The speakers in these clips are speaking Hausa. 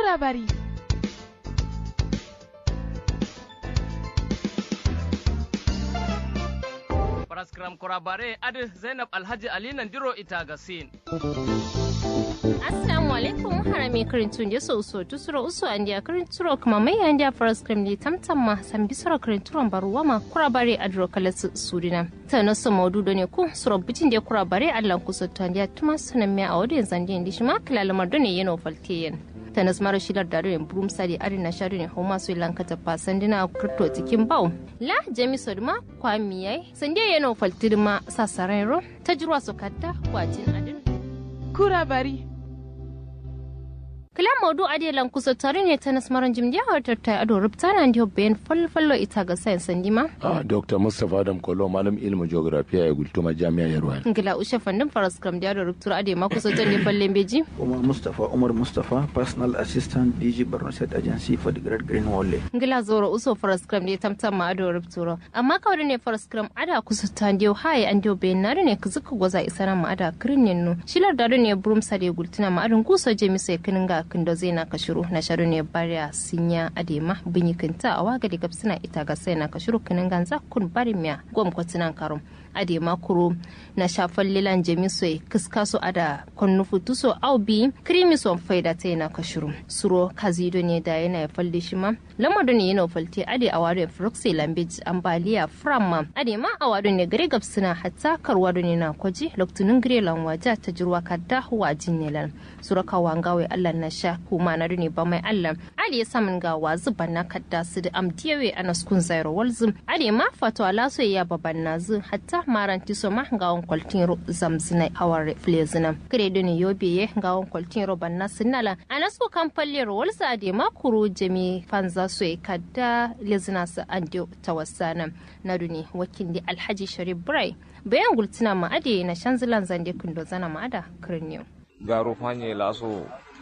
labari. Paraskram kurabare adi Zainab Alhaji Ali Nandiro Itagasin. assalamu alaikum harami karintun je so so tusuro uso andi a karinturo kuma mai andi a paraskram ni tamtam ma san bisoro karinturon baruwa ma kurabare adro kalas surina ta na so maudu ne ku suro bitin je kurabare allan kusa to andi a tuma sunan me a wadin zandi andi shi ma kilalamar done yana faltiyen tanas mara shilar da rin brum sadi ari na sharu ne homa su lanka ta fasan dina kurto cikin bau la jami sodma kwami yai sande yana faltirma sasarai ro ta jirwa su kadda wajin adin Kurabari. kila modu ade lan kusa tare ne ta nasmaran jimdiya hartar ta ado rubta na ndiyo bayan falfallo ita ga sayan sandima Ah, Dr. Mustapha Adam Kolo, malam ilimin geografiya ya gultuma jami'a Yarwa. ngila ushe fandin faras kram da ado rubtura ade ma kusa tan ne fallen beji Umar Mustapha Umar Mustapha Personal Assistant DG Borno State Agency for the Great Green Wall. ngila zoro uso faras kram da tamtam ma ado rubtura amma kawai ne faras kram ada kusa ta ndiyo haye an ndiyo bayan na ne kuzuka gwaza isana ma ada kirnin no shilar da ne burum sade gultuna ma adon kusa je mi sai kinin ga kindo zai na kashiru na sharu ne bariya sinya adema binyi kinta a waga da gabsina ita ga sai na kashiru kinin ganza kun bari miya gwam kwatinan karum adema kuro na shafan lilan jemi soy kiska so ada konnu futu so au bi krimi so faida ta yana kashiru suro kazido ne da yana ya falde shi ma lamado ne yana falte ade a wadon froxy lambage ambaliya framma ade ma a wadon ne gare gabsina hatta karwado ne na kwaji loktunin gare lanwaja ta jirwa kadda wajin ne lan suro kawangawe allah na sha kuma na ne ba mai allah ade samun ga wazu banna kadda su da amdiyawe anaskun zairo walzum ade ma fato ala so ya baban nazu hatta maranti so ma ngawon kwaltin ro zamzina hawar flezina kredo ne yobe ye ngawon kwaltin ro banna sinala anasko kampalle ro walsa ade ma kuru jami fanza so e kadda lezina sa andio tawassana naduni wakindi alhaji sharif brai bayan gultina ma ade na shanzilan zande kundo zana ma ada kirniyo garo fanye laso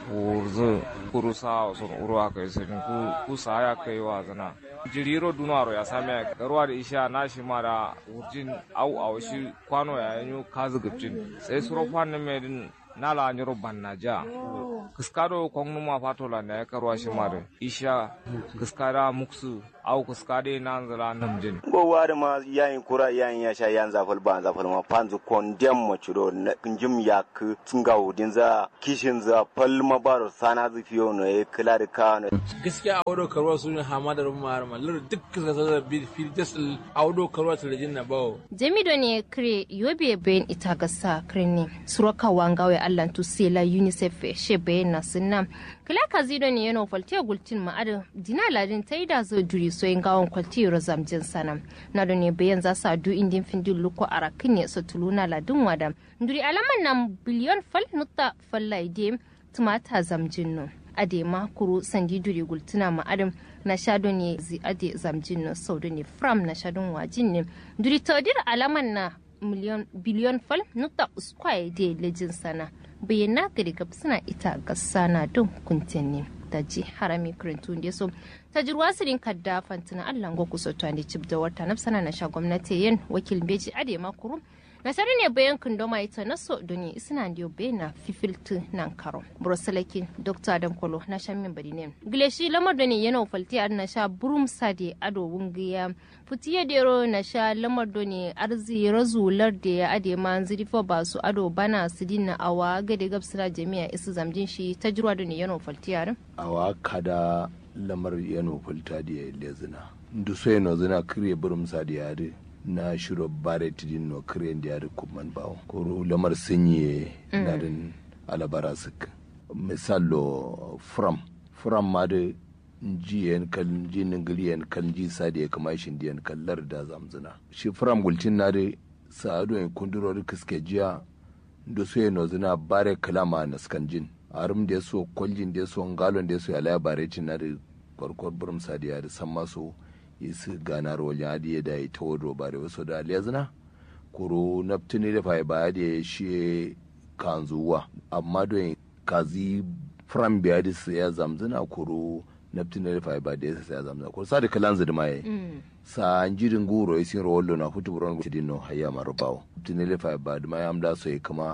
wurzu kuru sa sun uru aka yi sirrin ku ku sa ya kai wa zana jiriro dunaro ya same garuwa da isha na shi ma da wurjin au au shi kwano ya yanyo kazu gubjin sai suro fannin mai din nala nyoro banna ja kiskado kongnu ma fatola ne ya karuwa shi ma da isha kiskada muksu au kiskade nan zala namjin ko wari ma yayin kura yayin ya sha yan zafal ba zafal ma panzu kondem mo chiro njim yak tunga udin za kishin za pal ma baro sana zu fiyo no e kila da ka no gaskiya a wado karuwa sun yi hama da rumu mara mallar duk ka sa bi fil jasal a wado karuwa ta rajin na bawo jamido ne kire yobe bayan ita ga sa kirni suraka wangawe allan tu sela unicef she bayan na sunna kila kazido ne yana falte gultin ma'adin dina ladin ta yi da zo duri so yin gawon kwalti rozam jin sana na da ne bayan za su adu indin findin luko a rakin ne su tuluna ladin wada duri alaman nan biliyon fal nutta fallaide tumata zamjin no ade ma kuru sandi duri gultuna ma'adin na shado ne zi ade zamjin no sau da ne fram na shadon wajin ne duri taudir alaman na miliyon biliyon fal nutta uskwaye de lejin sana bayyana gari gab suna ita ga sana don kuntinni da ji harami kirintun da so ta jirwa sirin kadda fantina allah go kusa to ne cib da wata nafsana na sha gwamnati yin wakil beji ade makuru nasari ne bayan kundoma ita na so doni isna ndiyo be na fifiltu nan karo broselaki dr adam kolo na sha min bari ne gileshi lamar da ne yana falti ar na sha burum sade ado wungiya futiye dero na sha lamar da ne arzi razular da ya ade ma zirifo ba su ado bana su dinna awa gade gabsira jami'a isu zamjin shi ta jirwa da ne yana falti ar Awa kada lamar yano fulta da ya lezina. Ndu so yano zina kire burum sa da yare na shiro bare tidin no kire da yare kuman bawo. Koro lamar sinye na din alabara sik. Misalo from from ma da ji yan kan ji ningili yan kan ji sa da ya kama shi da yan kallar da zamzina. Shi from gultin na da sa'adu yan kundurori kiske jiya da so yano zina bare kalama na skanjin. arum da so kwaljin da so ngalon da so ya laya bare cin na da kwarkwar burum sadiya da san maso isi ganar wajen adiye da ya ta wado bare wasu da aliyazina kuro naftini da fa ba da ya shi kanzuwa amma don kazi fram biya da su ya zamzina kuro naftini da fa ba da ya ya zamzina kuro sa da kalan zidima ya sa jirin guro ya sin rawallo na hutu buron tidin no hayya marubawo naftini da fa ba da ma ya amda so ya kama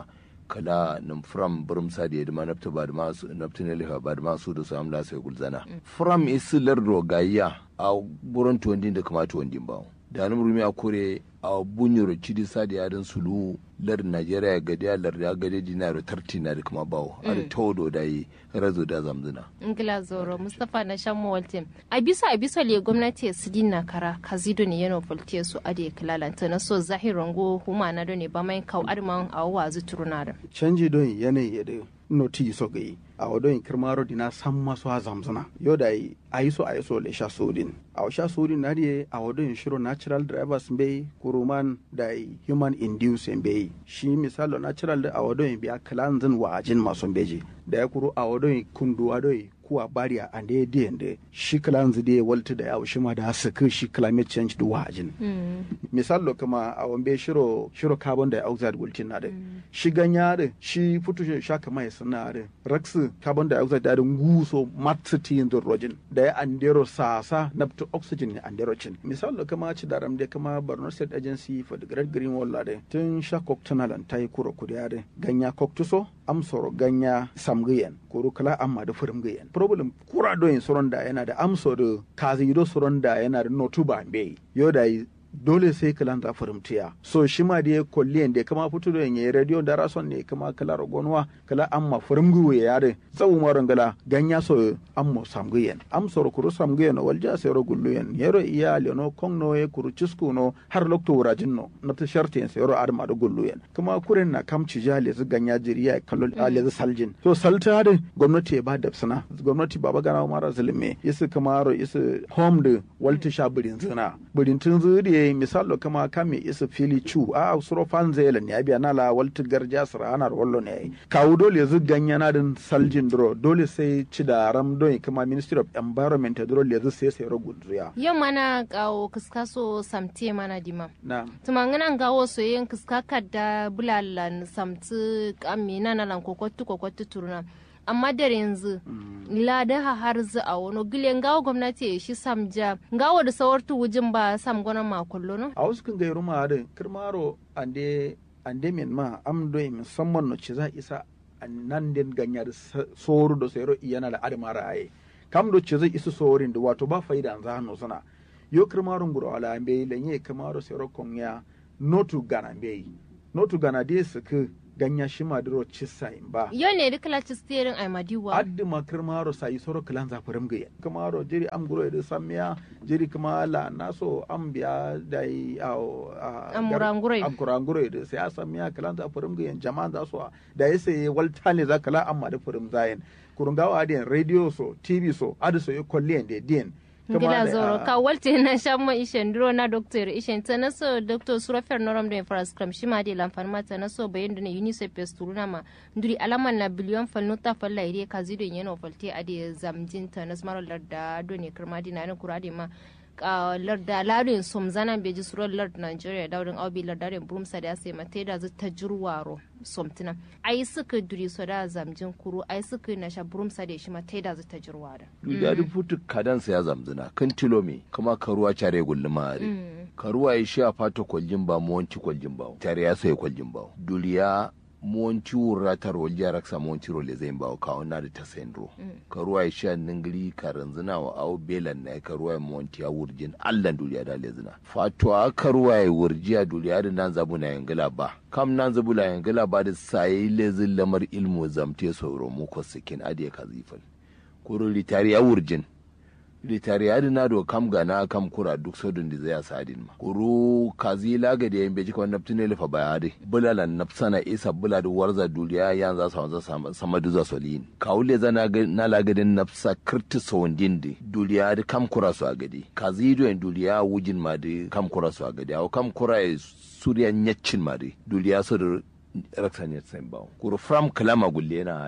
kala nim from burum sadi da ma nafta ba da ma su nafta ne lefa ba da ma su da su amla sai gulzana from isilar rogayya a buron tuwandin da kuma tuwandin ba da nan rumi a kore a bunyoro cidi sadi yadin sulu lar najeriya gadi a lar ya gadi dinaro tarti na da kuma bawo a da taudo da yi razo da zamzina ingila zoro mustapha na shan mawaltin a bisa a bisa le gwamnati su dinna kara kazido ne yana volte su ade kilalanta na so zahirin go huma na ne ba mai kau arman a wazu turuna da canji don yanayi ya da noti so ga yi a wadon kirmaro dina san masu ha zamzana yau da yi a yi so a yi so le sha sodin a sha sodin na diye a wadon shiro natural drivers bai kuruman da yi human induced bai shi misalo natural da a wadon biya kalanzin wa ajin masu beji da ya kuro a wadon kundu wadon kuwa bariya a da ya da shi kalanzi da ya walta da yawo shi ma da suka shi climate change da wajin misalo kuma a wambe shiro shiro carbon dioxide gultin na da shi ganya da shi fito shi shaka mai suna da rax carbon dioxide da nguso matsiti yin rojin da ya andero sasa na fito oxygen ne andero cin misalo kuma ci da ramde kuma Borno State Agency for the Great Green Wall da tun sha koktunalan ta yi kura kudiya da ganya koktuso amsoro ganya samgiyen kuru kala amma da furimgiyen problem kura doyin soron da yana da amso da kazi do soron da yana da notuba bai yo da dole sai kalan za furimtiya so shi ma da kolliyan da kama fito da yayi radio da rason ne kama kala rogonwa kala amma furimgu ya yare tsawu maron gala ganya so ammo samgiyen amsoro kuru samgiyen walja sai ro gulluyen yero iya leno kongno e kuru cisku no har lokto wurajin no na ta shartin sai ro adma da gulluyen kuma kuren na kamci jale zu ganya jiriya kallo ale zu saljin so salta da gwamnati ya ba da sana gwamnati baba gana mara zulme isu kama ro isu home da walta sha birin zina birin tun zuri misalo kama kame isu fili chu a suro fanzela ne abiya nala walta garja sara ana wallo ne kawu dole zu ganya na din saljin dro dole sai ci da ram don kama ministry of environment dole zu sai sai ro gudzuya yau mana gawo kiskaso samte mana dima na tuma ngana gawo so yin kiskaka da bulalan samti amina na lan kokotu kokotu turna amma da yanzu lada ha har zu a wani gilen gawo gwamnati ya shi samja gawo da sawartu wujin ba sam gona makullo no a wasu kan gairu ma da kirmaro ande ande min ma am do musamman no ci za isa nan den ganyar soru da sayro iyana da adamara aye kam do ci zai isa sorin da wato ba faida an zano sana yo kirmaro nguro ala ambe lenye kirmaro sayro konya notu gana mbe notu gana de suka ganya shi maduro cissa in ba yo ne duk la ci steering ai madiwa addi ma kirmaro sayi soro kilan za furim gaya kirmaro jiri am guro da samiya jiri kuma la naso am biya da yi aw Amurangure. am kurangure da sai a samiya kilan za furim gaya jama'a za su da ya sai walta ne za kala amma da furim zayin kurungawa adiyan radio so tv so adi so yi kolliyan da diyan ngila zoro ka walte na shamma ishen duro na doctor ishen ta naso doctor surafer noram da infrascram shima de lamfan mata naso bayan da na unicef pesturuna ma nduri alaman na biliyon fal nota fal la ire kazi do yeno falte ade zamjin ta nasmaro larda do ne kirma di na kurade ma a larda ladin som zanan beji surar lard nigeria daudin aubi lardaren brumsa da sai mate da ta jirwaro somtina ai suka duri so da zamjin kuru ai suka na sha brumsa da shi mate da ta jirwaro ya da futu kadansa ya zamzina kan tilomi kuma karuwa care gulluma are karuwa ya sha fata kwaljin ba muwanci kwaljin ba tare ya sai kwaljin ba duriya muwanci wurratar waljiya raksa muwanci role zai bawo kawo na da ta sendro karuwa ya sha ningiri karanzina wa awo belan na ya karuwa ya muwanci ya wurjin allan duriya da lezina fatuwa karuwa ya wurjiya duriya da nan zabu na yangila ba kam nan zabu la yangila ba da sayi lezin lamar ilmu zamte sauro mu ko sikin adiya kazifal kuro litari ya wurjin litari ya dina do kam gana kam kura duk sodun da zai sadin ma kuru kazi laga da yan beji kawai naftine lefa bayade bulala nafsana isa bula da warza duniya yan za su wanza sama duza solin kawule zana na lagadin nafsa kirti sawandin da duniya da kam kura su a gadi kazi do yan duniya wujin ma da kam kura su a gadi aw kam kura ya suriya nyacin ma da duniya su da raksa ne tsayin bawo kuru from kalama gulle na hade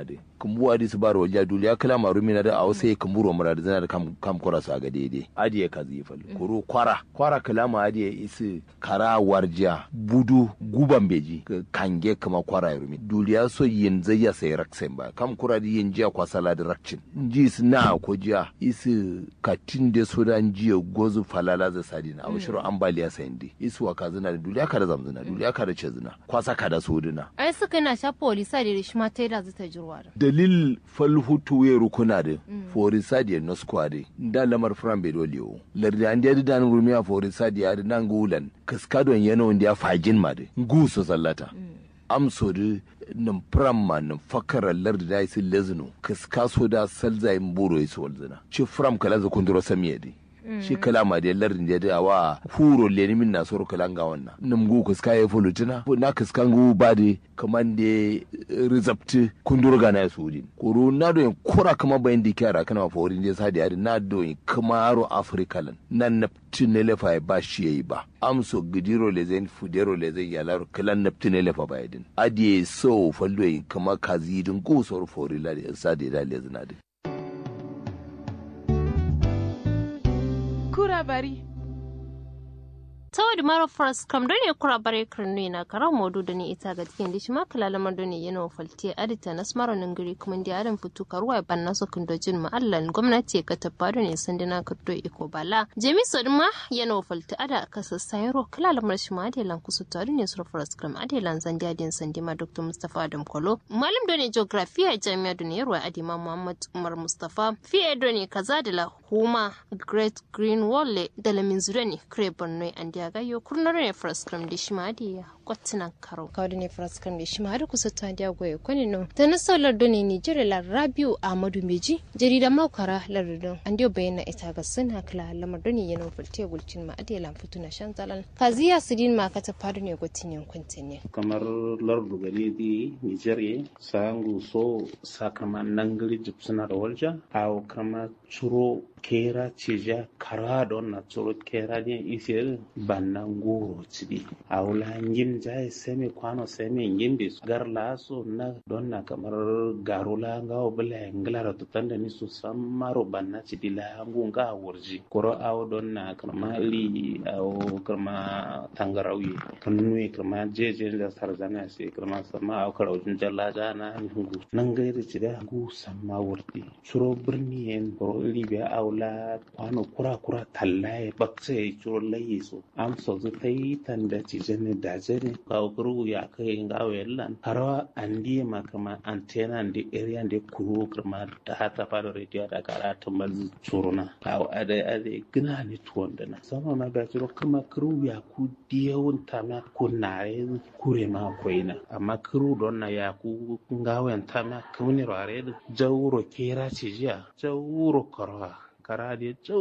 kumbu adi su baro walja duliya kala marumi na da a wasu kumburo mura da zana da kam kam kora su a ga daidai adiye ka zai fal kuru kwara kwara kalama adiye isi kara warja budu guban beji ka kange kama kwara ya rumi duliya so yin zai ya sai raksen ba kam kura di yin jiya kwa sala da rakcin ji su na ko jiya isi katin da so da jiya gozu falala za sadi na awshiro ambaliya sayin di isi wa kazina da duliya ka da zamzina duliya ka da cezina kwasa ka da sodina ai suka na sha polisa da shi ma ta yi da zata jirwa da dalil falhutu ya rukuna da forisa da no squad da lamar fran be dole yo lardi an da dan rumiya forisa da ya nan gulan kaskadon yana wanda ya fajin ma da guso sallata amso da nan fran ma nan fakara lardi da isi lezino kaskaso da salzayin buro ya su walzina ci fram kala za kunduro samiya dai shi kala ma da lardin da da wa huro leni min na soro kala ga wannan nam go kaska ya fulutina na kaska go ba de kaman de rizapti kundur ga na sudi koro na do kura kama bayan di kyara kana fa wurin je sadi ari na do kama aro africa lan nan napti ne lefa ba shi yayi ba amso gidiro le zen fudero le zen yalar kalan napti ne lefa ba yadin adiye so fallo kama kazidin go soro fori la sadi da le zinadi kura bari. tawad maro faras kam doni kura bare kirnu na kara modu da ni ita ga cikin dishi ma kala lamar doni yana falti adita na smaro nan gari kuma da adam fitu karuwa ban na so kin dojin ma allan gwamnati ka tabba doni sandina ka do iko bala jemi so ma yana falti ada ka sassayro kala lamar shi ma adelan kusu tare ne sur faras kam adelan zandiya din sandima dr mustafa adam kolo malam doni geography a jami'a doni yarwa adima muhammad umar mustafa fiye doni kaza da la huma great green wall da lamin zure ne kare borno an ya gayo kurnar ne fraskram da shi ma ya kwatinan karo kawai ne fraskram da shi ma da kusa ta da goye kwani no ta na saular doni ni jira la rabiu ahmadu meji jarida maukara lardun an dio bayyana ita ga suna kala lamar doni yana fulte gulcin ma adiya lam fitu na shan zalan kaziya sidin ma ka ta faru ne gwatin yankun ne kamar lardu gani di nigeria sangu so sakaman nangari jipsuna da walja aw kama churo kera cija kara don na tsoro kera ne isir bannan goro cidi a wula yin jai semi kwano semi yin bi gar laso na don na kamar garula ga obula ngla da tutan da ni su samaro banna cidi la ngunga wurji koro aw don na kama li aw kama tangarawi kanui kama jeje da sarzana sai kama sama aw karawjin jalla na ngungu nan gairi cida ngu samma wurdi tsoro birni en koro libiya aw la kwano kura kura tallaye bakse ya ciro layi so am so zu ta yi tanda ci jene da jene ka kuru ya kai ga wellan harawa andi ma kama antena ndi area ndi kuru kama da hata fara radio da kara ta mazu curuna aw ade ade gina ni tuwanda na sama na ga ciro kama kuru ya ku diyawun ta ma kunare kure ma koina amma kuru don na ya ku ngawen ta ma kuni rare jawuro kera ci jiya jawuro korwa kara da